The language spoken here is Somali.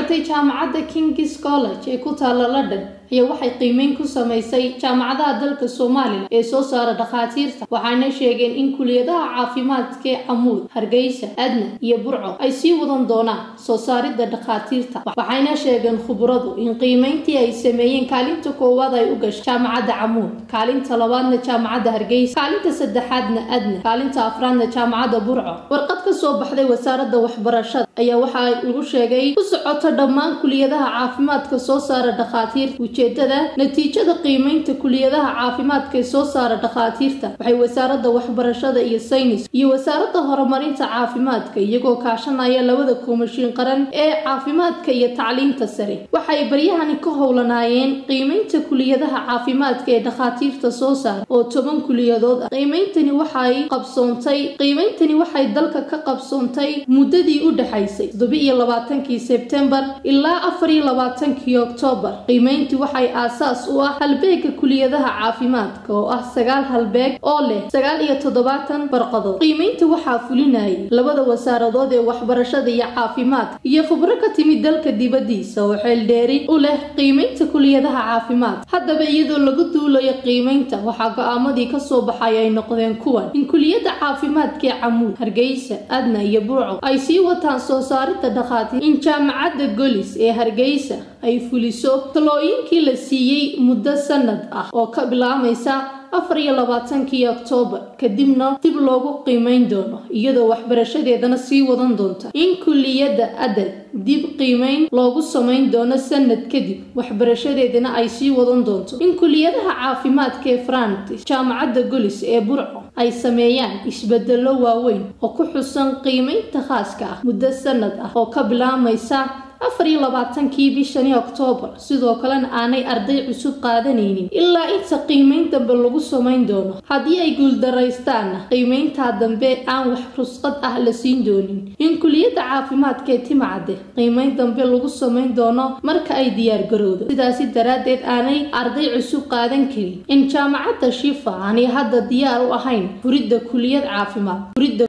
socotay jaamacadda kings college ee ku taalla london ayaa waxay qiimeyn ku samaysay jaamacadaha dalka somalilan ee soo saara dhakhaatiirta waxaana sheegeen in kuliyadaha caafimaadka ee camuud hargeysa adna iyo burco ay sii wadan doonaan soo saaridda dhakhaatiirta waxayna sheegeen khubradu in qiimeyntii ay sameeyeen kaalinta koowaad ay u gashay jaamacadda camuud kaalinta labaadna jaamacadda hargeysa kaalinta saddexaadna adna kaalinta afraadna jaamacadda burco warqad ka soo baxday wasaaradda waxbarashada ayaa waxaa lagu sheegay ku socoto dhammaan kuliyadaha caafimaadka soo saara dhakhaatiirta ujeedada natiijada qiimeynta kuliyadaha caafimaadka ee soo saara dhakhaatiirta waxay wasaaradda waxbarashada iyo saynis iyo wasaaradda horumarinta caafimaadka iyagoo kaashanaya labada koomashiin qaran ee caafimaadka iyo tacliinta sare waxay baryahani ka howlanaayeen qiimeynta kuliyadaha caafimaadka ee dhakhaatiirta soo saara oo toban kuliyadood ah qiimeyntani waxay qabsoontay qiimeyntani waxay dalka ka qabsoontay muddadii u dhexaysay toddoba-iyo labaatankii sebtembar ilaa afar iyo labaatankii oktoobar qiimeyntii waxay aasaas u ah halbeega kuliyadaha caafimaadka oo ah sagaal halbeeg oo leh sagaal iyo toddobaatan barqadood qiimeynta waxaa fulinayay labada wasaaradood ee waxbarashada iyo caafimaadka iyo khubro ka timid dalka dibadiisa oo xeeldheeri u leh qiimeynta kuliyadaha caafimaadka haddaba iyadoo lagu duulayo qiimeynta waxaa go-aamadii kasoo baxay ay noqdeen kuwan in kuliyadda caafimaadka ee camuud hargeysa adna iyo burco ay sii wataan soo saaridda dhakhaatiir in jaamacadda golis ee hargeysa ay fuliso talooyinkii la siiyey muddo sanad ah oo ka bilaamaysa afar iyo labaatankii oktoobar kadibna dib loogu qiimeyn doono iyadoo waxbarashadeedana sii wadan doonta in kuliyadda adal dib qiimeyn loogu samayn doono sanad kadib waxbarashadeedana ay sii wadan doonto in kuliyadaha caafimaadka ee frantis jaamacadda golis ee burco ay sameeyaan isbedelo waaweyn oo ku xusan qiimeynta khaaska ah muddo sanad ah oo ka bilaamaysa afar iyo labaatankii bishani oktoobar sidoo kalena aanay arday cusub qaadanaynin ilaa inta qiimeyn dambe lagu samayn doono haddii ay guuldaraystaanna qiimeyntaa dambe aan wax rusqad ah la siin doonin in kuliyadda caafimaadka ee timacadde qiimeyn dambe lagu samayn doono marka ay diyaar garowdo sidaasi daraaddeed aanay arday cusub qaadan karin in jaamacadda shifa aanay hadda diyaar u ahayn furidda kuliyad caafimaad